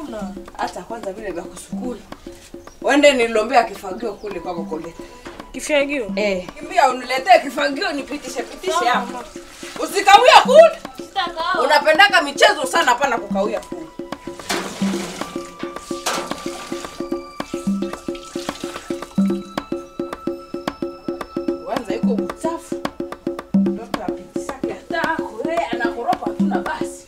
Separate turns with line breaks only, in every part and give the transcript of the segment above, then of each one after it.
kusukula.
hata kwanza vile vya kusukula wende nilombea kifagio kule kwako koleta
Kifyagio.
eh. kimbia uniletee kifagio nipitishe pitishe hapa usikawia kule unapendaka michezo sana hapana kukawia kule kwanza iko uchafu mtoto apitisake hata kule anakoropa tu na basi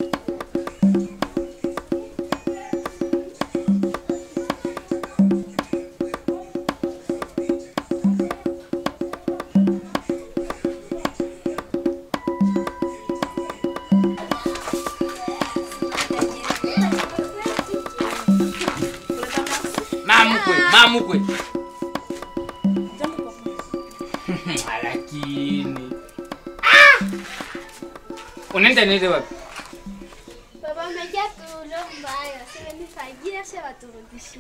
mamukwe mamukwe lakini Ah! unaenda nile wapi
Baba amejaa tulomba hayo, sasa nifagia sasa waturudishie.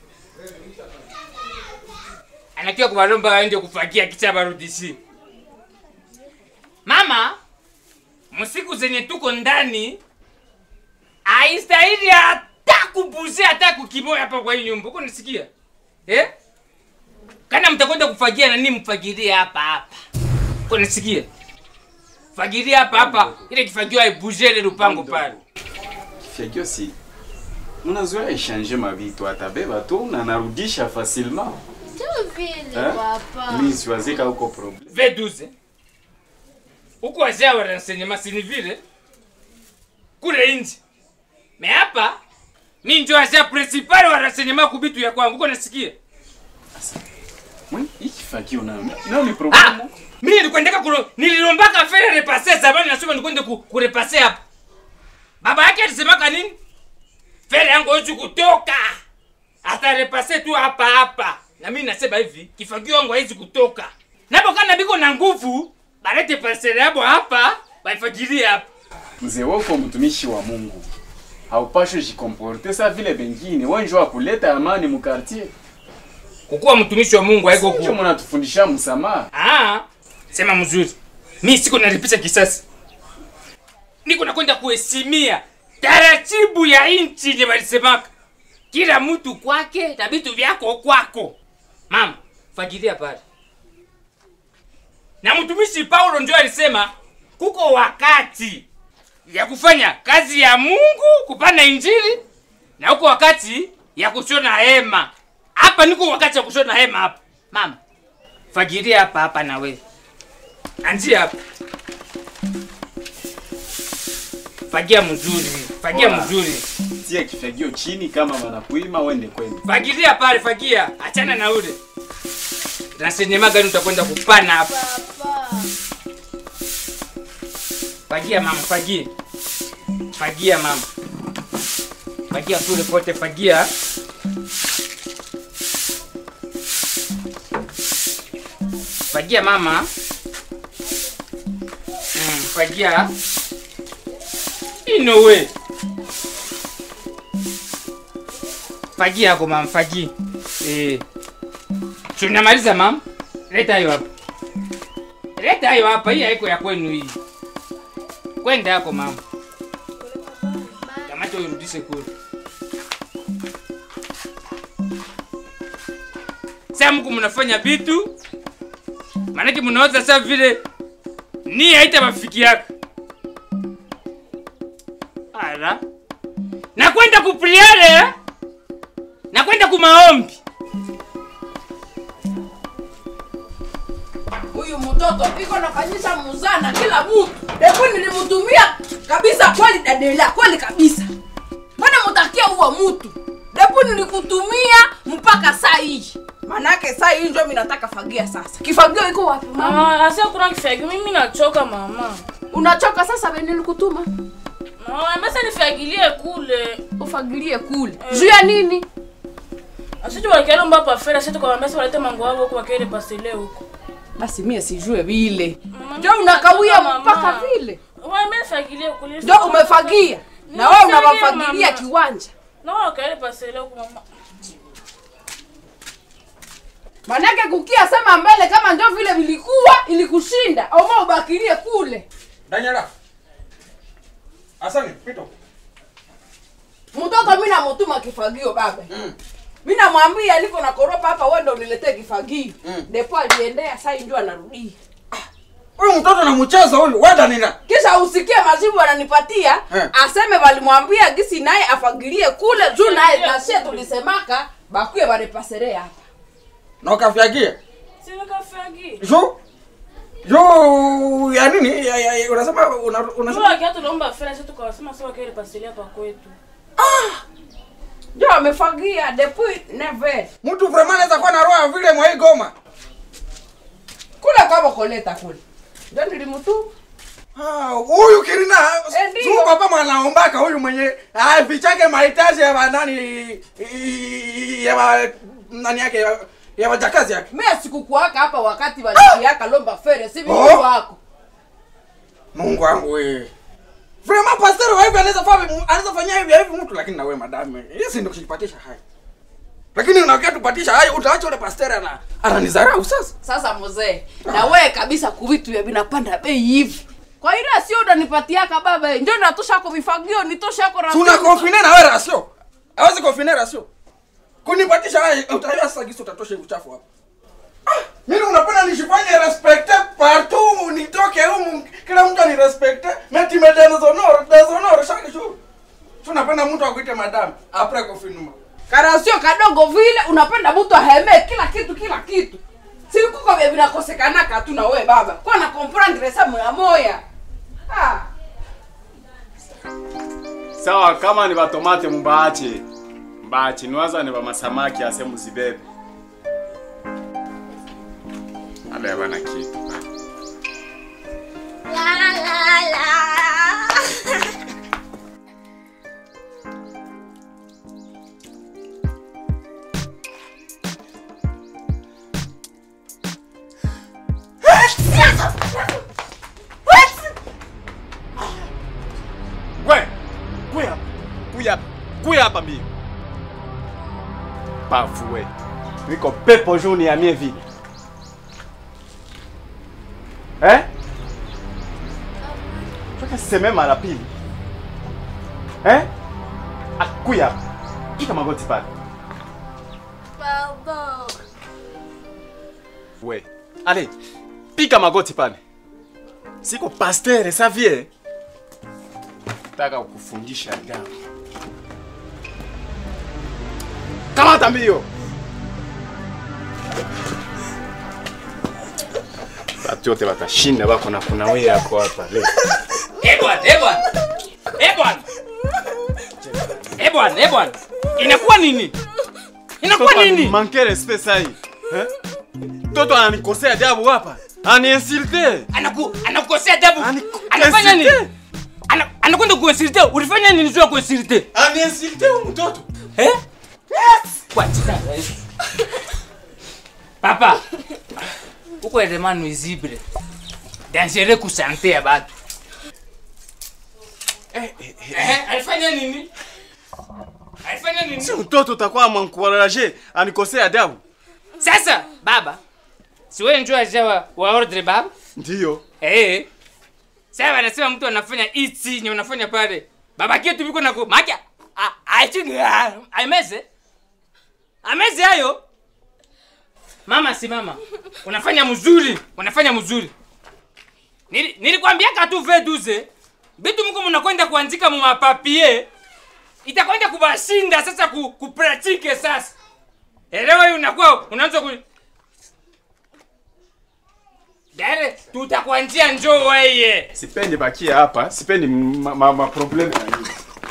anakiwa kuvalomba aende kufagia kisha varudishi mama msiku zenye tuko ndani aistahili hata kubuzi hata kukimoya hapa kwa hii nyumba uko nisikia eh? kana mtakwenda kufagia nani mfagilie hapa hapa uko nisikia fagilia hapa hapa ile kifagio aibuje ile lupango pale
Fagio si unazoea echange mavitu atabeba tu na narudisha facilement
Tu vile
Eh?
papa.
mi siwazika huko problem
V12 huko wazee wa renseignement si ni vile kule nje me hapa mi njo wazee principal wa renseignement kubitu ya kwangu uko nasikia
Mwi, hiki fagio nayo nayo ni
ah
problem
mi nilikwendeka kulo nililombaka fere repase zamani nasema nikwende ku, kurepase hapa baba yake alisemaka nini fere yangu hawezi kutoka atarepase tu hapa hapa na mi nasema hivi kifagio yangu hawezi kutoka napo kana biko na nguvu balete parcele yabo hapa baifagilie hapa
mzee wako mtumishi wa Mungu haupashwi jikomporte sa vile bengine wenjo wa kuleta amani mu quartier
kukuwa mtumishi wa mungu haiko
Sio
kuwa
mnatufundisha msamaha
Ah, sema mzuri. Mi siko nalipisha kisasi, niko nakwenda kuheshimia taratibu ya inchi yenye walisemaka, kila mtu kwake na vitu vyako kwako. Mama, fagilia pale. Na mtumishi Paulo ndio alisema kuko wakati ya kufanya kazi ya Mungu, kupana injili, na huko wakati ya kushona hema. Hapa niko wakati ya kushona hema hapa. Mama, fagilia hapa hapa na we anzia hapa fagia mzuri fagia
Poa.
mzuri
tia kifagio chini kama wanakuima wende kwenu
fagilia pale fagia achana na ule nasenyema gani utakwenda kupana hapa
Papa.
fagia mama fagia fagia mama fagia kule pote fagia fagia mama mm, fagia inowe fagia yako mama fagia eh. tunamaliza mama leta hiyo hapa leta hiyo hapa hii haiko ya kwenu hii kwenda yako mama kamata urudishe kule saa mku mnafanya vitu maanake mnaoza saa vile ni haita mafiki yako ala nakwenda kupriare eh? nakwenda kumaombi
huyu mtoto iko nafanyisha muzana kila mtu depo nilimtumia kabisa kweli dadela kweli kabisa mbona mutakia huwa mtu depo nilikutumia mpaka saa hii manake saa hii njo mi nataka fagia sasa kifagio iko wapi mama
Mama, asia kuna kifyagio. Mimi nachoka mama.
unachoka sasa venye nilikutuma
Mama, basi nifagilie kule.
ufagilie kule juu ya nini
Asije wakialomba hapa fera sisi tukamwambia sasa walete mango wao huko wakiende pasele huko.
basi mie sijue vile
Mama,
njo
mimi
unakawia
nachoka,
mpaka
mama.
vile
Wewe mimi nifagilie kule.
njo umefagia na wewe
Nifagie,
unawafagilia
mama.
kiwanja
Na wao wakaende pasele huko mama.
manake kukia sema mbele kama njo vile vilikuwa ilikushinda oma ubakilie kule
Daniela. Asani, pito.
mtoto mi namutuma kifagio baba mi namwambia niko na koropa hapa wewe ndo uniletee kifagio
Mm.
depo aliendea sai ndio anarudia
huyu mtoto na mchezo huyu weda nina
kisha usikie majibu ananipatia
Eh.
aseme walimwambia gisi naye afagilie kule juu naye nasie tulisemaka bakuye wanipasere hapa
na ukafyagia
Sina kafagi.
juu juu ya nini ya, ya, ya, unasema una, unasema
Tuwa kiatu naomba fera sisi tukawasema sawa kile pasilia pa kwetu.
njo amefagia depuis never
mtu vraiment anaweza kuwa na roho ya vile mwa hii goma
kule kwabo koleta kule ndio nilimutuma
Ah, huyu kirina
Eh, ndio.
tu papa mwanaombaka huyu mwenye ah, vichake mahitaji ya banani ya ba, nani yake ya, ya wajakazi yake
mimi sikukuaka hapa wakati walikiaka lomba fere si
Oh.
vitu wako
Mungu wangu wewe. Vraiment pastor wa hivi anaweza fanya anaweza fanya hivi hivi mtu lakini na wewe madame. Hizi ndio kujipatisha hai. Lakini unakia tupatisha hai utaacha ule pastor ana ananizarau sasa.
sasa mzee na wewe kabisa kuvitu vya vinapanda bei hivi kwa ile sio unanipatiaka baba ndio natosha kwa vifagio nitosha kwa
Tuna confine na wewe rasio. Hawezi confine rasio. Kunipatisha hai utajua sasa gisi utatosha uchafu hapo. Ah, mimi unapenda nishifanye respecte partout nitoke humu kila mtu anirespecte mais tu me déshonores déshonores chaque jour. Tunapenda mtu akuite madame après confinement.
karasio kadogo vile unapenda mtu aheme kila kitu kila kitu sikuko vya vinakosekanaka tu na wewe baba kwa na comprendre sa moya moya ah
sawa kama ni batomate mubaache mbaache niwaza ni bamasamaki ase muzibebe ale bana kitu
La la la.
we kuya hapa kuya hapa kuya hapa mbio pafu we niko pepo juu niamie vile eh toka seme mara pili eh Ah, kuya hapa pika magoti pale
Baba.
we ale pika magoti pale siko pastere savie taka kukufundisha adabu kamata mbio batu yote batashinda bako na kuna we yako hapa leo
Eh bwana, eh bwana. Eh bwana. Eh bwana, eh bwana. Inakuwa nini? Inakuwa nini?
manke respect sai eh? toto ananikosea adabu hapa aniinsulte
Anaku anakukosea adabu.
Ani-
Anafanya nini?
insulte.
Ana- Anakwenda kuinsulte. Ulifanya nini juu ya kuinsulte?
aniinsulte huyu mtoto
Eh? Kwa jina la Yesu. Papa. Uko vraiment nuisible. Dangereux ku santé ya batu. Eh, alifanya nini? Alifanya nini?
si mtoto utakuwa mwankuraje anikosea adabu
Sasa baba, si wewe njoo aja wa, wa ordre baba?
ndiyo
Eh. Sasa wanasema mtu anafanya hichi nye unafanya pale. Baba kitu biko na ku makia. Ah, aichungi aimeze. Ameze hayo. Mama si mama. Unafanya mzuri, unafanya mzuri. Nili, nilikwambia katu V12. Bitu mko mnakwenda kuandika mu mapapie. Itakwenda kubashinda sasa ku, kupratike sasa. Elewa hiyo unakuwa unaanza ku Dare, tutakwanjia njoo weye.
sipendi bakia hapa sipendi ma, ma, ma probleme na nini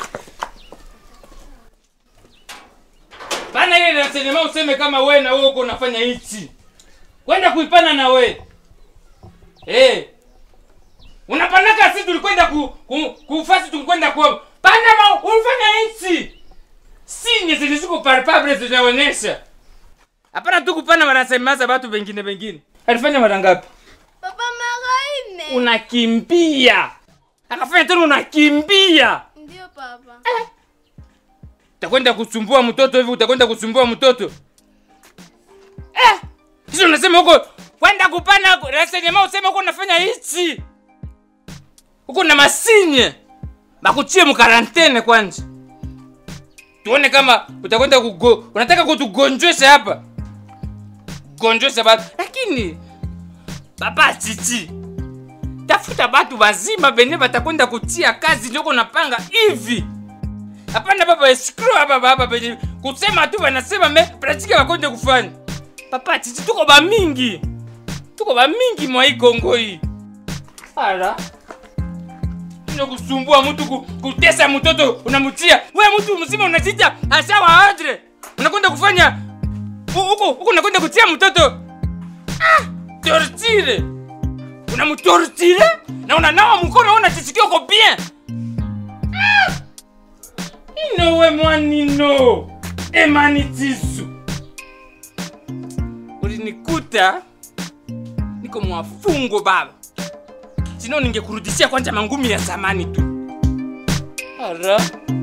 Bana ile nasenema useme kama we na wewe uko unafanya hichi. Kwenda kuipana na we. Eh. Unapanaka sisi tulikwenda ku, ku, kufasi tulikwenda ku Pana ma unafanya hichi. Sinye ziliziko palpable zinaonyesha. Hapana tu kupana wanasemaza watu wengine wengine. Alifanya mara ngapi?
Papa mara nne.
Unakimbia. Akafanya tena unakimbia.
Ndio papa.
utakwenda kusumbua mtoto hivi utakwenda kusumbua mtoto eh sisi unasema huko kwenda kupana rasenema useme huko unafanya hichi huko na masinye bakuchie mukarantene kwanje tuone kama utakwenda kugo unataka kutugonjwesha hapa gonjwesha batu lakini baba chichi tafuta batu bazima benye batakwenda kutia kazi njoko napanga hivi hapana baba escrow hapa baba benye kusema tu banasema me pratika bakonde kufanya papa chichi tuko bamingi tuko bamingi mwa hii kongo hii ala ino kusumbua mtu ku, kutesa mtoto unamutia we mtu mzima unajita asawa adre unakwenda kufanya hu- huko huko unakwenda kutia mtoto ah, tortire unamtortire na unanawa mkono una chisikio ko bien ah, ino we mwanino emanitisu ulinikuta niko mwafungo baba sino ningekurudishia kwanza mangumi ya zamani tu ara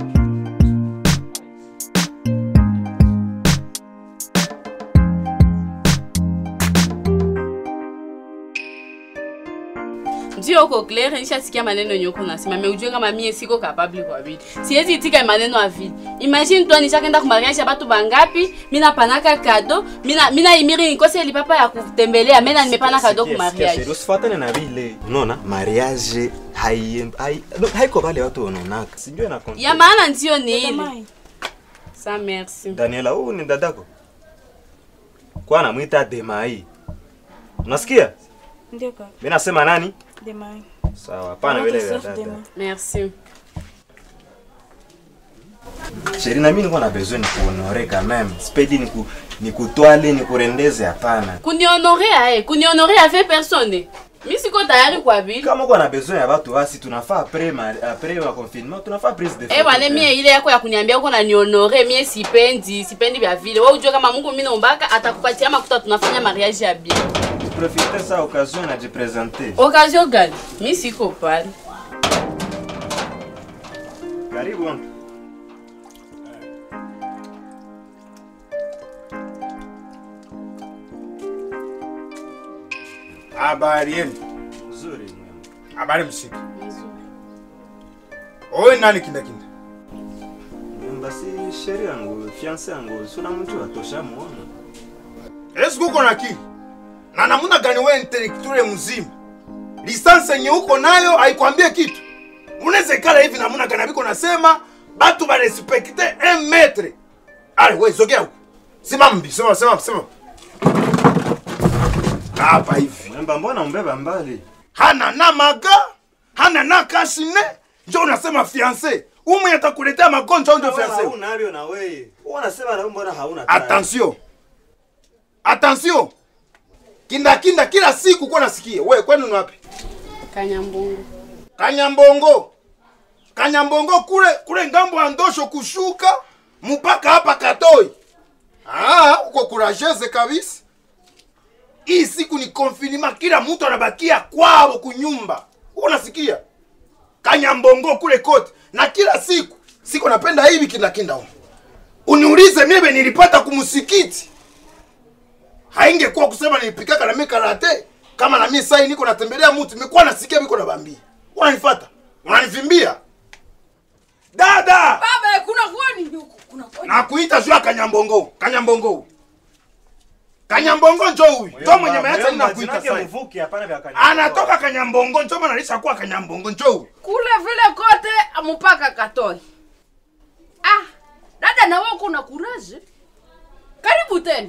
ndio uko claire nishasikia maneno yenye uko nasema me ujue kama mie siko capable kwa vile siwezi itika maneno ya vile imagine toi nishakenda ku mariage ya batu bangapi mina panaka kado mina mina imiri nikose lipapa ya kutembelea mena nimepana kado ku mariage
usifuatane na vile unaona mariage hai- hai- no, haiko vale watu wanaonaka sijue na context.
ya maana ndio ni ile sa merci
daniela huu ni dadako kwa anamwita demai unasikia
Ndio kaka.
mi nasema nani
Demai.
sawa hapana vile vya dada
merci
sheri na mi nilikuwa na besoin ni kuhonore quand même spedi ni ku- ni kutwale ni kurendeze hapana
kunionore aye kunionore ave personne mi siko tayari kwa vile
kama uko na besoin ya watu basi tunafaa apres ma, apres ma confinement tunafaa prise de
Eh bwana mie ile yako ya kuniambia uko na nionore mie sipendi sipendi vya vile wewe ujue kama Mungu mimi naombaka atakupatia makuta tunafanya mariage ya bien
profite sa occasion na jipresente
occasion gani mi siko pale
karibu wangu.
Habari yenu.
Nzuri mwema.
Habari msiki. Owe nani kinda kinda?
basi sheri yangu fiance yangu suna mtu atosha muona
Esi uko na akili? Na namuna gani wewe intellectual mzima? Lisansi yenye uko nayo haikwambie kitu. Unaweza ikala hivi namuna gani biko nasema batu ba respecte un maître. Ale wewe zogea huko. Simama mbi, simama simama simama. Hapa hivi.
mwemba mbona umbeba mbali
hana na maga hana na kashine njo unasema fiance umu atakuletea magonjwa ndio fiance
unavyo na wewe unasema na mbona hauna
attention attention kinda kinda kila siku kwa nasikia wewe kwenu ni wapi
kanyambungu
kanyambongo kanyambongo kule kule ngambo ya ndosho kushuka mpaka hapa katoi ah uko kurajeze kabisa hii siku ni konfinima kila mtu anabakia kwao kunyumba unasikia kanyambongo kule kote na kila siku siku napenda hivi kindakinda huko uniulize mimi nilipata kumsikiti haingekuwa kusema nilipikaka na mimi karate kama na mimi sai niko natembelea mtu nimekuwa nasikia biko nabambia unanifuata unanivimbia dada
baba kuna kwani huku kuna kwani
nakuita juu ya kanyambongo kanyambongo kanyambongo njo huyu njo mwenye mayata ninakuita sai
mvuki hapana vya kanya
anatoka kanyambongo njo maana alisha kuwa kanyambongo njo huyu
kule vile kote mpaka katoi ah dada na wewe kuna kuraje karibu tena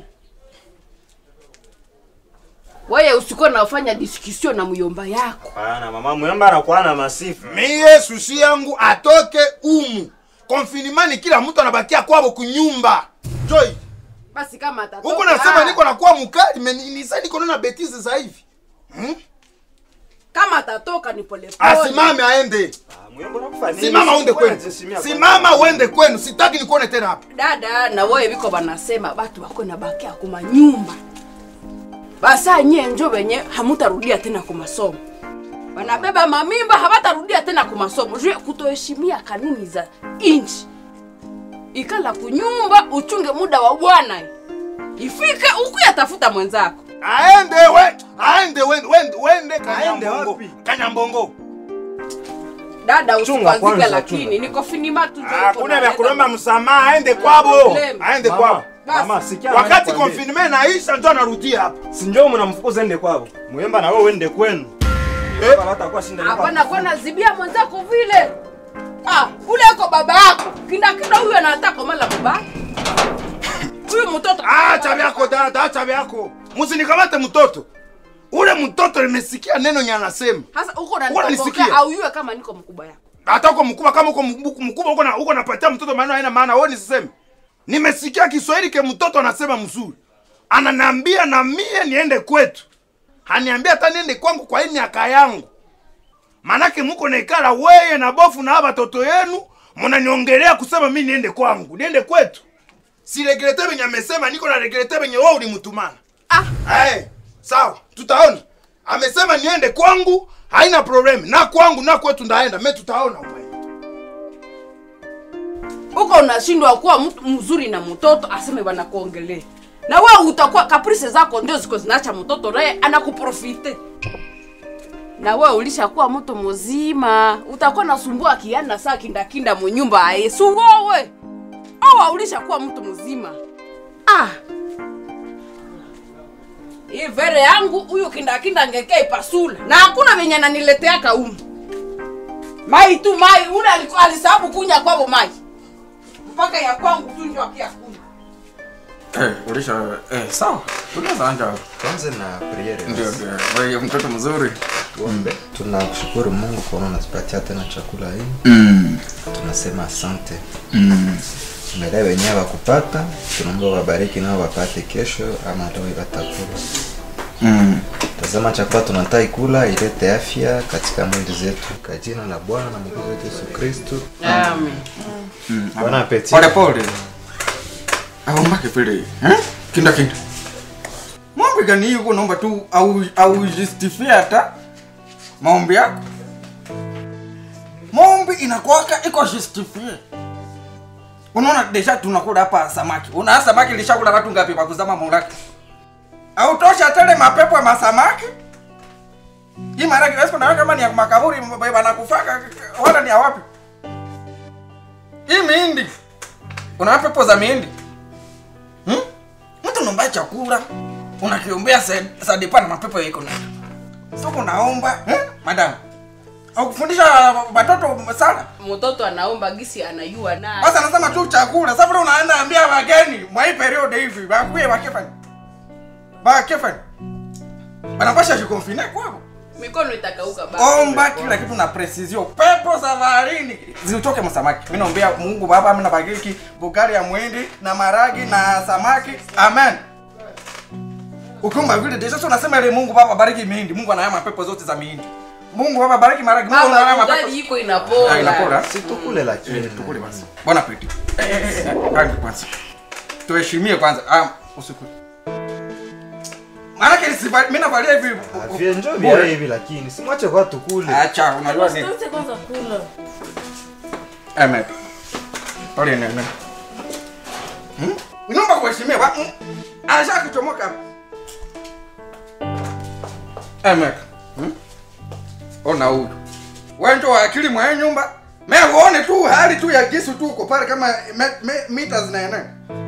wewe usikuwa nafanya discussion na myomba yako
hapana mama mwemba anakuwa na masifu
miye susi yangu atoke umu konfinimani kila mtu anabakia kwabo kunyumba joy
basi kama atatoka
huko nasema niko nakuwa mukali me ni- nisa niko nona betize za hivi hmm?
kama atatoka ni polepole
asimame aende
mwemba unakufa nini
simama uende kwenu
Unajisimia kwa-
simama uende kwenu sitaki nikuone tena hapa
dada na wewe biko banasema batu bako na bakia kuma nyumba basa nye njo wenye hamutarudia tena ku masomo wanabeba mamimba hawatarudia tena ku masomo juu ya kutoheshimia kanuni za inchi ikala kunyumba uchunge muda wa bwana ifike ukuya tafuta mwenzako
aende we aende wende wende wende kanyambongo
wapi?
kanyambongo
dada
Chunga
usikwazike
kwanza,
lakini
chunga.
niko finima tu ndio iko
hakuna vya
naleta
kulomba
ma-
msamaha aende kwabo
problem.
aende
Mama,
kwabo
mama, sikia
wakati
mama nikwambie.
konfinme naisha ndio anarudia hapa
si njoo mnamfukuza ende kwabo mwemba na wewe uende kwenu
Eh.
Baba hatakuwa shinda nyumba.
hapana kwa nazibia mwenzako vile ah, ule iko baba yako kinda kinda huyu anataka mala baba huyu mtoto
acha vyako dada acha vyako musinikamate mtoto ule mtoto nimesikia neno nye anasema
sasa uko
Uko
unanipokea
unanisikia?
au yue kama niko mkubwa yako
hata uko mkubwa kama uko mkubwa mkubwa uko na uko napatia mtoto maneno haina maana wewe nisiseme nimesikia Kiswahili ke mtoto anasema mzuri ananiambia na mie niende kwetu haniambia hata niende kwangu kwa hii miaka yangu manake muko naikala weye na bofu na haba watoto yenu mnaniongelea kusema mi niende kwangu niende kwetu siregrete venye amesema niko na regrete venye wewe ulimtumana
ah.
hey, sawa tutaona amesema niende kwangu haina problem na kwangu na kwetu ndaenda me tutaona wewe
uko unashindwa kuwa mtu mzuri na mtoto aseme wanakuongelea na wewe utakuwa kaprise zako ndio ziko zinaacha mtoto naye anakuprofite na wewe ulishakuwa mtu mzima utakuwa nasumbua kiana saa kindakinda munyumba aye suwowe awa ulishakuwa mtu mzima ah hii vere yangu huyu kindakinda ngekea ipasula na hakuna venye nanileteaka umu mai tu mai ule aliku- alisababu kunya kwavo mai mpaka ya kwangu tu ndio akia kunywa
Eh, ulisha eh, sawa. Tunaweza anja.
tuanze na priere
Ndio ndio. Wewe mtoto mzuri.
tuombe tunakushukuru mungu kuona unatupatia tena chakula hii
Mm.
tunasema asante
Mm.
tumelee wenyewe wakupata tunaomba wabariki nao wapate kesho ama leo watakula
Mm.
tazama chakula tunatai kula ilete afya katika mwili zetu kwa jina la bwana na mwokozi wetu yesu kristu
amen
Mm.
Bon appétit.
Pole pole. Aombake vile. Eh? Kinda kinda. Maombi gani yuko naomba tu au au justify hata maombi yako. Maombi inakuwaka iko justify. Unaona deja tunakula hapa samaki. Una samaki lishakula watu ngapi pa kuzama mulaki? Au tosha tele mapepo ya masamaki? Hii mara kile na kama ni ya makaburi wanakufaka wala ni ya wapi? Hii mihindi. Una pepo za mihindi. Hmm? Mtu unaomba chakula, unakiombea sa- sadepa na mapepo yako na. Sio kunaomba, eh? Madam. Au kufundisha watoto sala.
mtoto anaomba gisi anayua na
Basi anasema tu chakula. Sasa vile unaenda ambia wageni mwa hii period hivi, bakuye bakefani. Bakefani. Banapasha jikonfine kwao.
mikono itakauka baba
omba kila kitu na precision pepo za baharini zitoke msamaki mimi naombea mungu baba mimi nabariki bugari ya mwindi na maragi na samaki amen ukiomba vile deja sasa unasema ile mungu baba bariki mihindi mungu anayama pepo zote za mihindi mungu baba bariki maragi mungu
baba
anayama pepo
ugali iko
Ah,
inapola
inapora
si tukule lakini
tukule basi bon appetit eh eh eh eh, rangi kwanza tuheshimie kwanza ah usikule maana kile mimi navalia hivi
vienjo vya hivi lakini simwache kwa tukule
acha unajua nini
Usitafute kwanza kula.
Amen. Pole nene. Hmm? Inaomba kuheshimiwa. ba- mm. Aisha kuchomoka. Amen. Hmm? Ona huyu. Wewe ndio wa akili mwa hii nyumba. Me uone tu hali tu ya kisu tu uko pale kama me, me, mita zinaenea.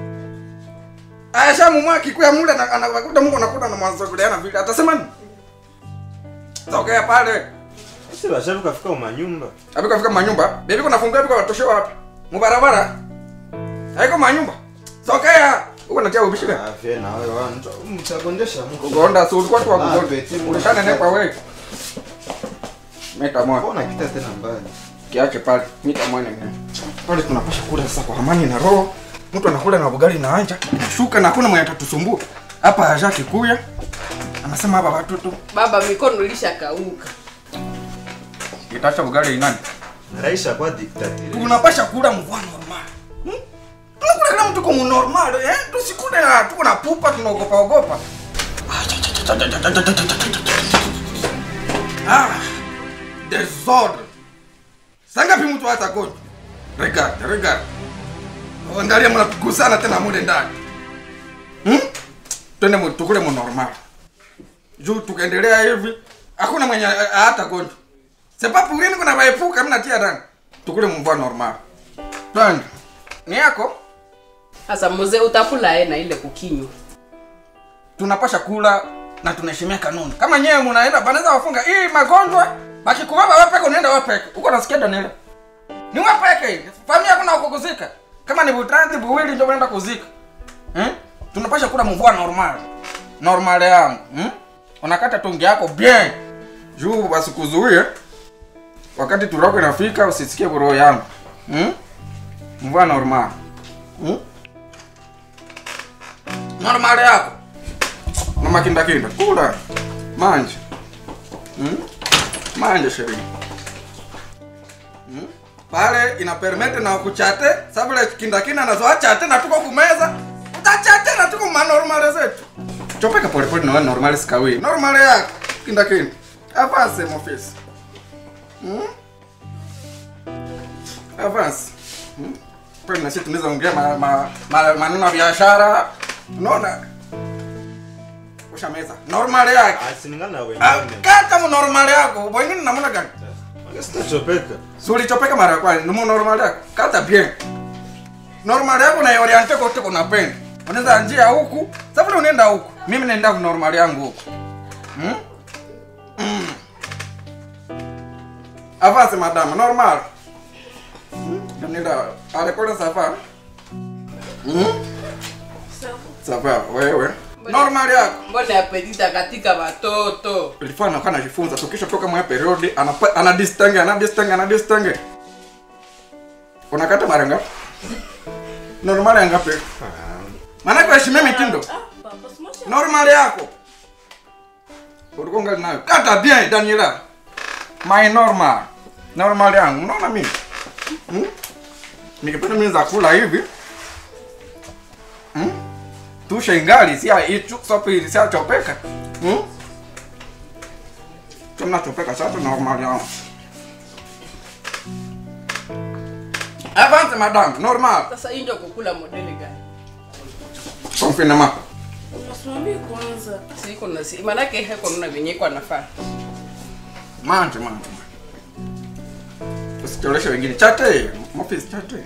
Aisha mumwa kikuya mule na anakuta Mungu anakuta na mwanzo kuleana vile. Atasema nini? Sogea pale.
si bashabu kafika umanyumba
Abiko fika manyumba. Bebi kuna fungua biko watoshewa wapi? Mubarabara. Haiko manyumba. Sokea. Uko natia ubishi gani?
avye na wewe wanjo mtagonjesha mko
Ugonda si ulikuwa tu wa
Ah,
kugonda.
beti,
Ulishana nepa wewe. Meta moja.
mbona kita tena mbali
Kiache pale. Mita moja ngine. Pale tunapasha kula sasa kwa amani na roho. Mtu anakula na bugali na anja. Shuka na hakuna mwenye atatusumbua. Hapa haja kikuya. Anasema hapa watoto.
baba mikono ilishakauka
Kitasha bugali inani?
raisha kwa diktatiri
tunapasha kula mvua normal hmm? tunakula kila mtu komu normal eh? tusikule na tuko na pupa tunaogopa ogopa ah, desordre sangapi mtu hata gonjwa regarde regarde angalia mnatugusana tena mule ndani hmm? twende mu- tukule mu normal juu tukaendelea hivi hakuna mwenye hata gonjwa sepa purini kuna vaepuka mnatia ndani tukule mvua normal twende ni yako
sasa mzee utakula e na ile kukinywa
tunapasha kula na tunaheshimia kanuni kama nyewe munaenda banaweza wafunga hii magonjwa bakikubaba wepeke unaenda wepeke uko nasikia daniela ni wepeke familia kuna kukuzika kama ni butanti buwili ndio unaenda kuzika hmm? tunapasha kula mvua normal normal yangu hmm? unakata tungi yako bien juu basikuzuie wakati turako inafika usisikie roho yangu hmm? mvua normal hmm? normal yako na makindakinda kula manje hmm? manje sheria hmm? pale ina permete na kuchate sabule kindakinda nazoa chate na tuko kumeza utachate na tuko manormale zetu chopeka polepole nawe normali sikawi normali yako kindakinda avance mofisi hmm? avance hmm? pale nasi tunaweza ongea ma, ma, ma, maneno ya biashara unaona ushameza normal yake
Asiningana na
Ah,
wengine.
kata mu normal yako wengine namna gani
Sitachopeka.
si ulichopeka mara ya kwanza ni mu normal yako kata bien normal yako na oriente kote kunapenda unaweza njia huku sababu unaenda huku mimi naenda ku normal yangu huku hmm? mm. avance madame normal hmm? nenda alekole safa hmm? safa wewe normal yako
mbona apetita katika watoto
ilikuwa anakuwa anajifunza tukisha toka mwa periodi anapa- anadistingue anadistingue anadistingue unakata mara ngapi normal ya ngapi maana kwa heshimia mitindo
Papa, simwache
normal yako ulikuwa ngali nayo kata bien Daniela my normal normal yangu unaona mimi hmm? nikipenda mimi za kula hivi hmm? tusha ingali sia ichu sopi sia chopeka hmm? Kama chopeka sasa normal yangu Avance madame normal
sasa hii ndio kukula modeli gani
confinement
unasimamia kwanza.
siko na si manake heko nuna venye iko anafaa
manje manje usicholeshe wengine chate mofisi chate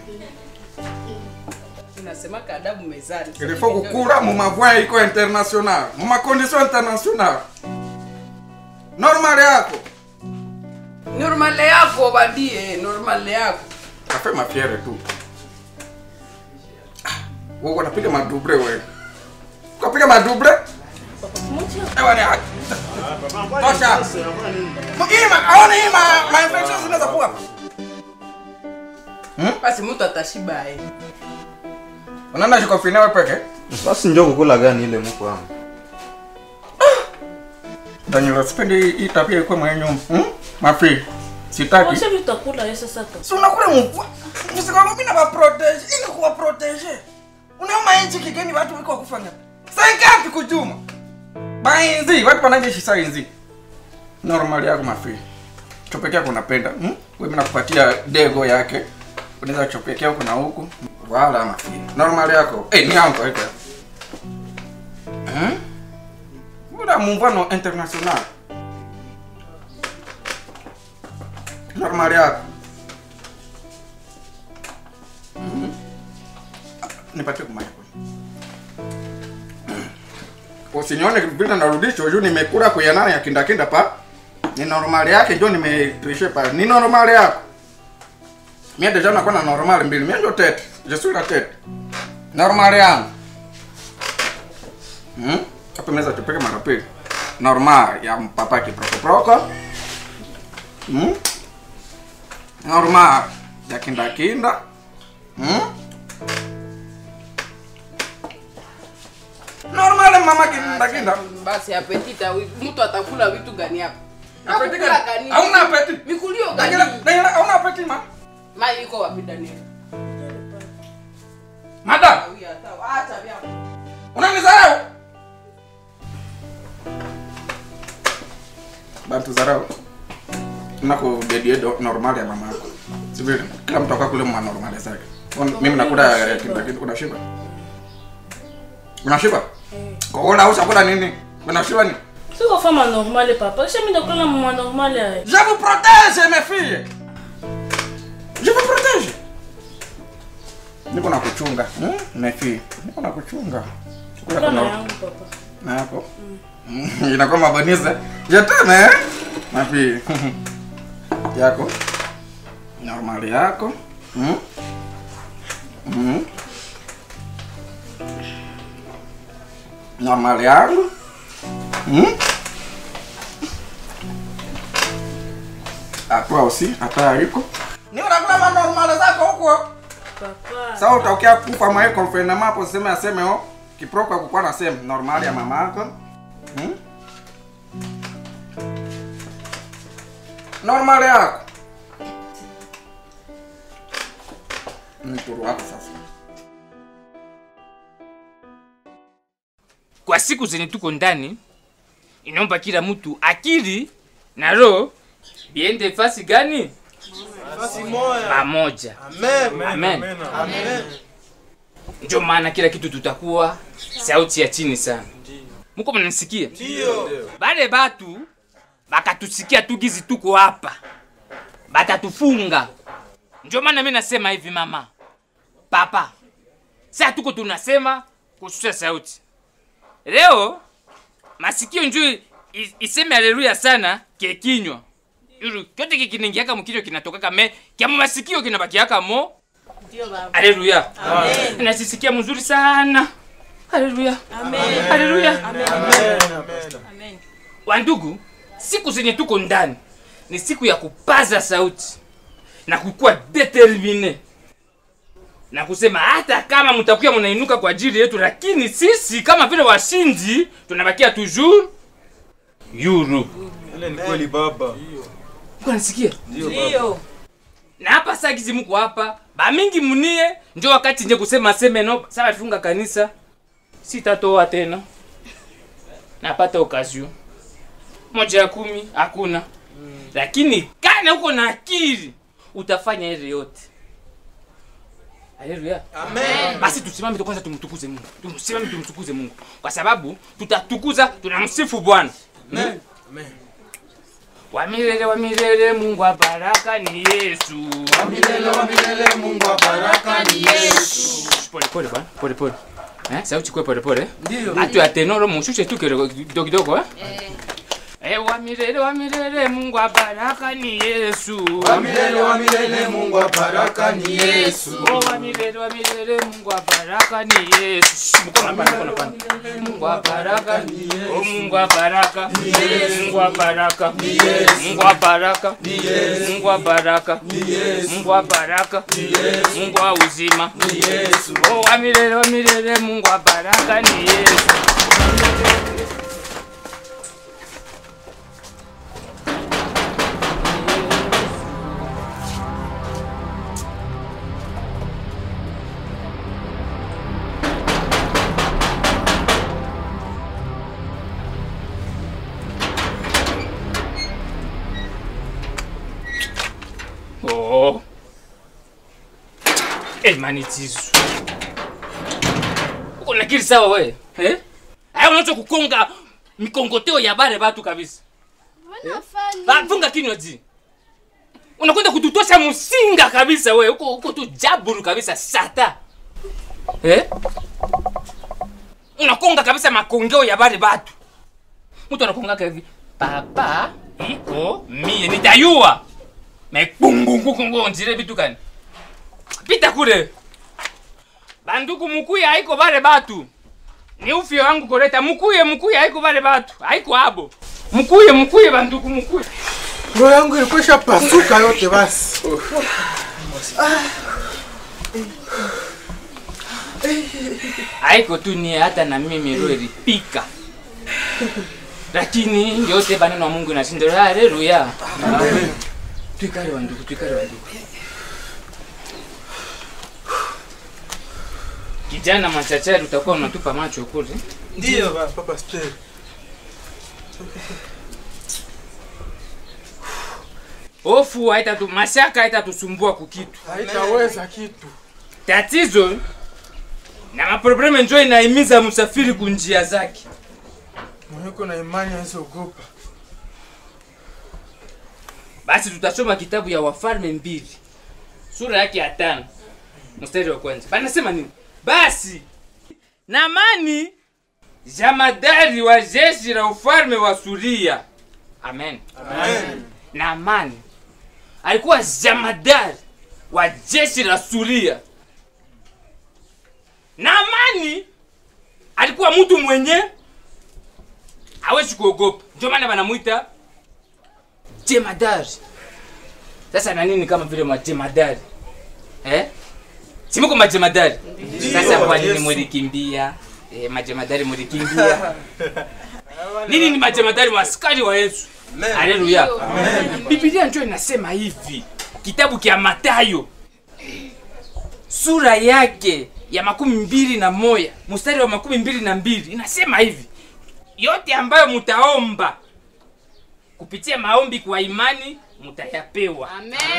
inasema kadabu mezani
il faut kukula mu mavoie iko international mu makondition international normal yako
normale yako badie normale yako
afe mafiere tu wewe unapiga maduble wewe ukapiga maduble
Papa, simwache
ewa ni haki tosha ima aone ima ma infections zinaweza kuwa hapa
basi mtu atashiba eh.
unaenda jikofine wewe peke
Basi njoo kukula gani ile mko wangu?
Daniel sipendi hii tabia ikuwe mwenye nyumba hmm? mafi sitaki
Mwache vitu takula yeye sasa tu.
si unakula mvua msikangu mimi na protege ili kuwa protege unaoma inchi kigeni watu wiko kufanya sangapi kujuma bainzi watu wanajeshi sainzi normal yako mafi chopekea kunapenda hmm? wewe nakupatia dego yake unaweza chopekea huku na huku wala mafi normal yako eh ni yangu iko hmm? Mbona muungano international normal yako Mhm. nipatie kumaya usinione vile narudishwa juu nimekula kuyanana ya kindakinda pa ni normal yake ndio nimetrishe pa ni normal yako mie deja nakuwa na normal mbili mie ndio tete je suis la tete normal yangu hmm? hapo meza tupeke mara pili normal ya mpapa kiprokoproko hmm? normal ya kindakinda hmm? normal mama kindakinda
basi apetita mtu atakula vitu gani hapa
Apeti
Hakukula
gani?
gani?
Hauna apeti?
mikulio
Daniela,
gani
Daniela, hauna apeti ma
mai iko wapi Daniel
madam
acha vyako
unanizarau bantu zarau nako dediedo normal ya mama yako sivile kila mtu akakule mma normal zake Un- mimi nakula ya kindakinda unashiba unashiba kokola usakula nini unashiba ni
siko fama normale papa kisha mi ndakula mama normale aye
Je vous protège mes filles. Je vous protège. Niko na kuchunga. Hmm? Mes filles. Niko na kuchunga. Chukua
kula na
kuna
yangu papa
na yako. Inakuwa mabonize. Je t'aime eh? Ma fille. Yako. Normal yako. Hmm? Hmm? Normal yangu. Hmm? Ah, toi aussi, hata aliko. Ni unakula manormale zako huko.
papa
Sasa utaokia kufa mwae confinement hapo sema aseme oh kiproko kukuwa na sema normal ya mama yako. Hmm? Normal yako. Mturu wako sasa.
kwa siku zenye tuko ndani inaomba kila mtu akili na roho biende fasi gani pamoja amen ndio maana kila kitu tutakuwa sauti ya chini sana muko mnanisikia bale batu bakatusikia tu gizi tuko hapa batatufunga ndio maana mi nasema hivi mama papa saa tuko tunasema kushusha sauti leo masikio njuu i- iseme haleluya sana kekinywa Yuru, kyote kikiningiaka mukilio kinatokaka me kyamu masikio kinabakiaka mo haleluya nasisikia mzuri sana haleluya haleluya wandugu siku zenye tuko ndani ni siku ya kupaza sauti na kukuwa determine na kusema hata kama mtakuwa mnainuka kwa ajili yetu lakini sisi kama vile washindi tunabakia toujours yuru
Ile ni kweli baba.
Mko nasikia
Ndio.
na hapa saa gizi mko hapa bamingi munie njo wakati nje kusema seme no sasa funga kanisa sitatoa tena napata okazio moja ya kumi hakuna lakini kana huko na akili utafanya ile yote haleluya
Amen.
basi tusimame tu kwanza tumtukuze mungu tusimame tumtukuze mungu kwa sababu tutatukuza tunamsifu bwana
Amen.
wa milele wa milele mungu wa baraka ni yesu
Wa milele wa milele Mungu wa baraka ni Yesu.
pole pole bwana pole pole eh sauti kwa pole pole
Ndio.
hatu ya tenoro mushushe tu kidogo kidogo kidogo eh Eh, wa milele wa milele mungu wa baraka ni yesu
Wa milele wa milele Mungu wa baraka ni Yesu.
Oh, wa milele wa milele mungu wa baraka ni yesu Shh, mkono hapana mkono hapana mungu wa baraka ni yesu oh mungu wa baraka ni yesu mungu wa baraka ni yesu mungu wa baraka ni yesu mungu wa baraka ni yesu mungu wa baraka ni yesu mungu wa uzima ni yesu oh wa milele wa milele mungu wa baraka ni yesu Oh. Eh, manitizo. Uko na akili sawa we? Eh? Haya unaanza kukonga mikongoteo ya bare batu kabisa. Ba, funga kinywa ji. Unakwenda kututosha msinga kabisa we. Uko uko tu jaburu kabisa sata. Eh? Unakonga kabisa makongeo ya bare batu. Mtu anakonga hivi. Papa iko mie nitayua mekungungungungu nzire vitu gani pita kule banduku mukuye haiko bale batu ni ufyo wangu koleta mukuye mukuye haiko bale batu haiko abo mukuye mukuye banduku mukuye
roho yangu ilikwisha pasuka yote basi
haiko tu ni hata na mimi roho ilipika lakini yote baneno wa mungu inashinda haleluya twikale wanduku twikale wanduku kijana machachari utakuwa unatupa macho kule
Ndio baba pastor.
hofu haitatu mashaka haitatusumbua kukitu
haitaweza kitu
tatizo na maprobleme njo inaimiza msafiri kunjia zake
Mwenye na imani asiogopa.
basi tutasoma kitabu ya wafalme mbili sura yake ya tano mstari wa kwanza banasema nini basi namani jamadari wa jeshi la ufalme wa suria amen, amen. namani alikuwa jamadari wa jeshi la suria namani alikuwa mtu mwenye hawezi kuogopa ndio maana wanamwita jemadari sasa na nini kama vile majemadari eh? simuko majemadari sasa kwa nini mulikimbia eh, majemadari mulikimbia nini ni majemadari waaskari wa yesu haleluya bibilia njo inasema hivi kitabu kya matayo sura yake ya makumi mbili na moya mstari wa makumi mbili na mbili inasema hivi yote ambayo mutaomba kupitia maombi kwa imani mutayapewa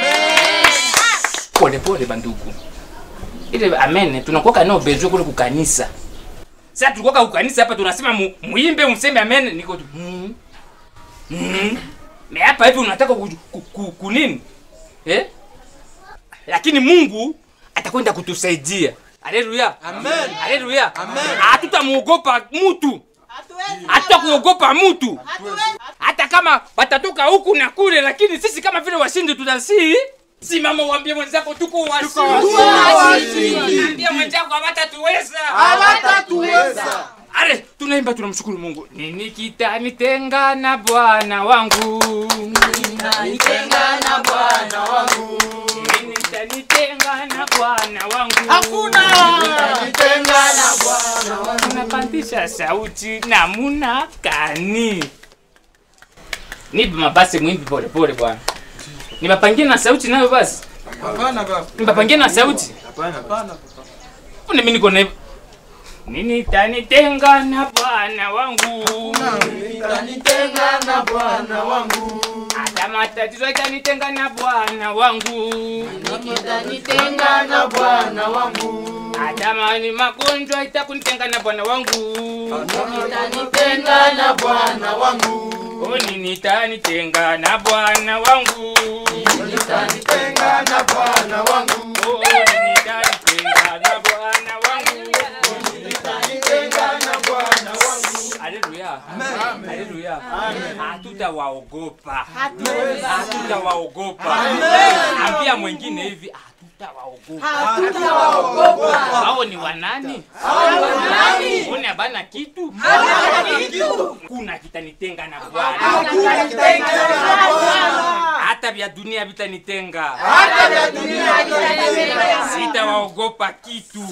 polepole bandugu ile amen tunakuoka nao bezwe kule kukanisa sasa tulikuwa kukanisa hapa tunasema mu, muimbe mseme amen niko tu mm, mm. me hapa hivi unataka ku, ku, ku, kunini eh? lakini mungu atakwenda kutusaidia haleluya
Amen.
haleluya hatutamuogopa mtu hatutakuogopa mtu hata kama watatoka huku na kule lakini sisi kama vile washindi tutasii simama uambie mwenzako tuko washindi ambia mwenzako hawatatuweza
Hawatatuweza.
ale tunaimba tunamshukuru mungu nini kitanitenga na bwana wangu
Nitenga na Bwana wangu.
nini kitanitenga na bwana wangu
Hakuna. Nitenga na Bwana wangu.
unapandisha sauti namuna kani nipe mabasi mwimbi polepole bwana nimapangie na sauti nayo basi
Hapana baba.
nimapangie na sauti
Hapana. Hapana.
Mbona mimi niko na nini tanitenga na bwana wangu
Nitenga na Bwana wangu.
hata matatizo itanitenga na bwana wangu
Nitenga na Bwana wangu.
hata mani magonjwa itakunitenga na bwana wangu
Nitenga na Bwana wangu.
o nini tanitenga na bwana wangu
Nitenga na Bwana wangu.
o nini tanitenga na bwana wangu
Nitenga na Bwana wangu.
haleluya haleluya hatutawaogopa hatutawaogopa ambia mwingine hivi hatutawaogopa hao ni wanani one abana kitu kuna kitanitenga na bwana hata vya dunia vitanitenga sitawaogopa kitu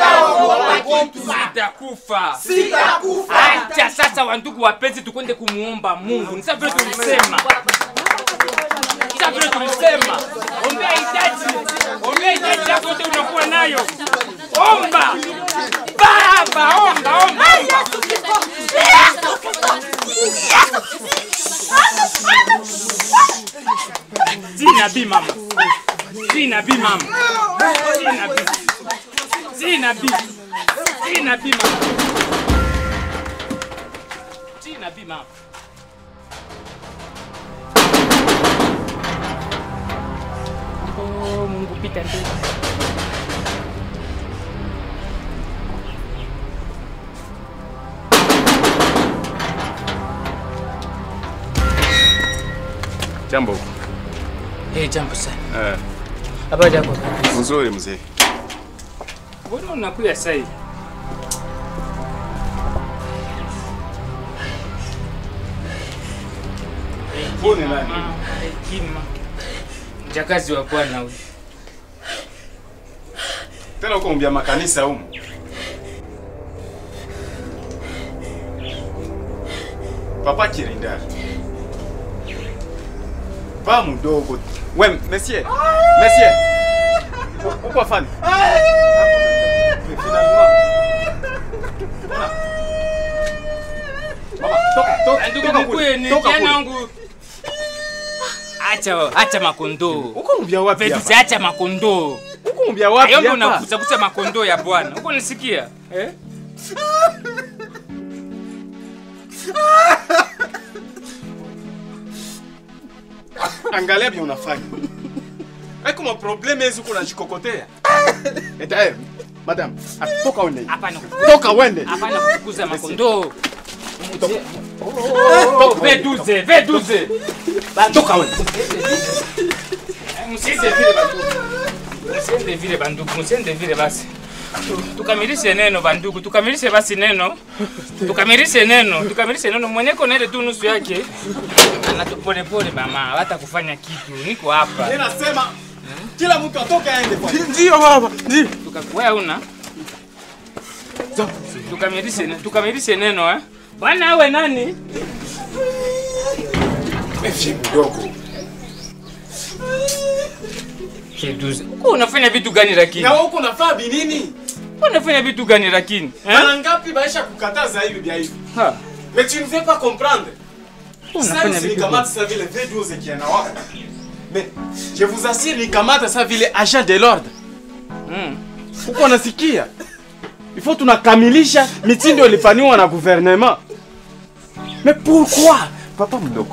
sitakufa acha sasa wandugu wapenzi tukwende kumuomba mungu nisa vile tulisema nisa vile tulisema ombea hitaji ombea hitaji yako yote unakuwa nayo omba baba omba omba Zina bi mama. Zina bi mama. Zina bi. Zina bi. Zina bi mama. Zina bi mama. Oh, Mungu pita mbele.
Jambo.
Hey, jambo sana.
Eh,
Habari yako?
nzuri mzee.
Mbona unakuya sasa hivi?
Huyu ni nani?
Hekima. Mjakazi wa Bwana huyu.
Tena uko mbia makanisa humu. Papa Kirinda. Pa mdogo. We, monsieur. Monsieur. U- Uko afani? Finalement. Mama, toka, toka,
Ndugu
toka
mkuu,
kule.
ni
Toka
kijana
kule.
wangu. Acha acha makondoo.
Uko mbia wapi
Vetu
hapa?
acha makondoo.
Uko mbia wapi
Ayombe
hapa?
unakuza kuza makondoo ya Bwana. Uko nisikia? Eh?
Angalia bien unafanya. Haiko maprobleme hizi kuna jikokotea. Eta eh, madam, ah, toka uende.
Hapana.
Toka uende.
Hapana kufukuza makondoo.
Toka.
V12, V12.
Toka uende.
Msiende vile bandugu. Msiende vile bandugu, msiende vile basi. Tu- Tukamilishe neno bandugu, tukamilishe basi neno. Tukamilishe neno, tukamilishe neno. Mwenyeko na ile tu nusu yake. Ana tu pole pole mama, hata kufanya kitu. Niko hapa.
Mimi nasema kila mtu atoke aende kwa. Ndio baba, ndio.
Wewe una tukamilishe ne- tukamilishe neno eh. Bwana awe nani?
Mfie mdogo.
Sheduze. Uko unafanya vitu gani lakini?
Na wewe uko unafaa binini?
Uko unafanya vitu gani lakini?
Mara ngapi baisha kukataza hivi vya hivi?
Ha.
Mais tu ne veux pas comprendre.
Unafanya
Ça,
vitu
nikamata ça vile V12 qui anawaka. Mais je vous assure nikamata ça vile agent de l'ordre.
Mm.
Uko unasikia? Il faut tunakamilisha mitindo ilifanywa na gouvernement. Mais pourquoi? Papa mdogo.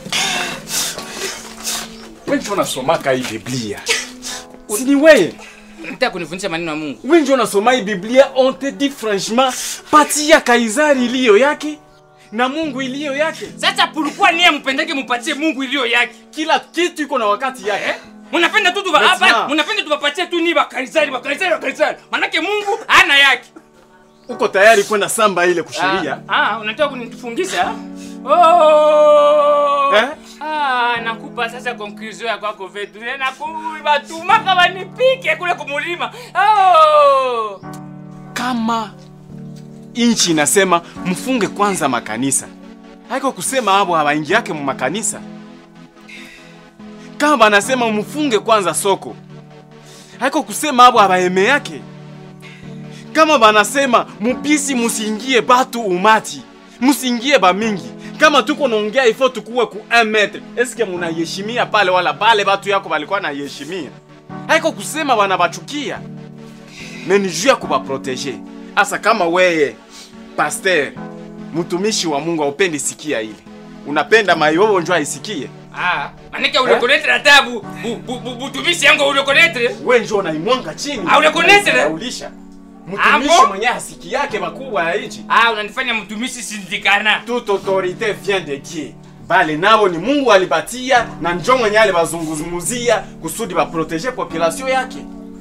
Wewe ndio unasomaka hii Biblia. Si ni wewe?
Unataka kunifundisha maneno ya Mungu?
Wewe ndio unasoma hii Biblia, on te dit franchement, patia Kaisari iliyo yake na Mungu iliyo yake.
Sasa pourquoi niye mpendeke mupatie Mungu iliyo yake?
Kila kitu iko na wakati yake.
Eh? Munapenda tu tuba
Maintenant.
hapa, munapenda tubapatie tu ni ba Kaisari, ba Kaisari, ba Kaisari. Manake Mungu hana yake.
Uko tayari kwenda samba ile kusheria?
Ah, ah, unataka kunitufungisha? Oh!
Eh?
Ah, nakupa sasa conclusion ya kwako vetu. Nakubatumaka wanipike kule kumulima. Oh!
Kama inchi inasema mfunge kwanza makanisa, haiko kusema hapo hawaingi yake mu makanisa. Kama banasema mfunge kwanza soko, haiko kusema hapo habaeme yake. Kama banasema mupisi musiingie batu umati, musiingie bamingi. Kama tuko naongea ifo tukuwe ku 1 metre, eske munaheshimia pale wala pale batu yako balikuwa naheshimia? Haiko kusema banabachukia me ni juu ya kubaprotege. Asa kama weye pasteur mtumishi wa Mungu aupendi sikia ile, unapenda mayobo njoo aisikie,
Ah, manake urekonetre hata bu, bu, bu, bu, butumishi yangu urekonetre.
we njoo unaimwanga chini,
Ah, unakonesele?
unaulisha mtumishi
Abo?
mwenye asiki yake makubwa ya hichi.
Ah, unanifanya mtumishi sindikana.
Toute autorité vient de Dieu, bale nabo ni Mungu alibatia na njoo mwenye alibazungumzia kusudi baprotege population yake.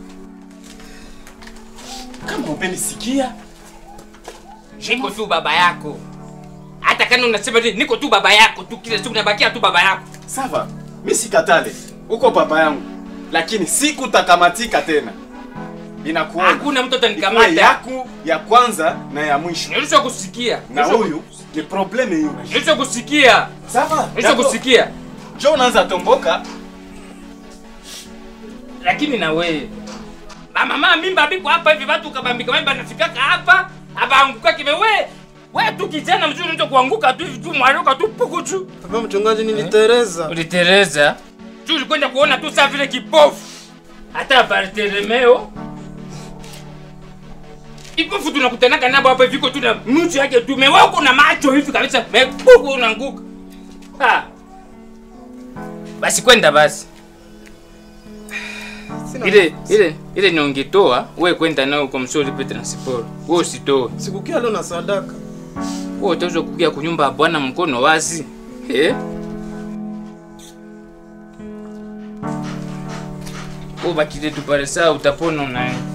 Kama upendi sikia,
Niko tu baba yako. Hata kama unasema nini, niko tu baba yako tu, kila siku nabakia tu baba yako.
Sawa, mi sikatale, uko baba yangu, lakini sikutakamatika tena. Inakuona
Hakuna mtu
ikuwe
atanikamata.
yako ya kwanza na ya mwisho,
Nilisha kusikia.
na
Nilisha-
huyu ni probleme hiyo.
Nilisha kusikia.
Sawa,
Nilisha kusikia.
jo unaanza tomboka
Lakini na wewe. Ba mama mimba biko hapa hivi watu kabambika mimba nafikaka hapa, abaanguka kime we. Wewe tu kijana mzuri unataka kuanguka tu hivi tu mwaruka tu puku tu.
Papa mchungaji, nilitereza.
Ulitereza. Tu ulikwenda kuona tu saa vile kipofu. Hata Bartolomeo. Kipofu tunakutanaga nabo hapa hivi, iko tu na nusu yake tu, mewako na macho hivi kabisa, mepuku unaanguka. Ah. Basi kwenda basi.
Sina
Ile
nafasi.
ile ile niongetoa, wewe kwenda nao kwa msori pe transport. Wewe usitoe.
Sikukia leo na sadaka.
Wewe utaweza kukia kunyumba ya bwana mkono wazi. Eh? Wewe bakile tu pale saa utapona unaye.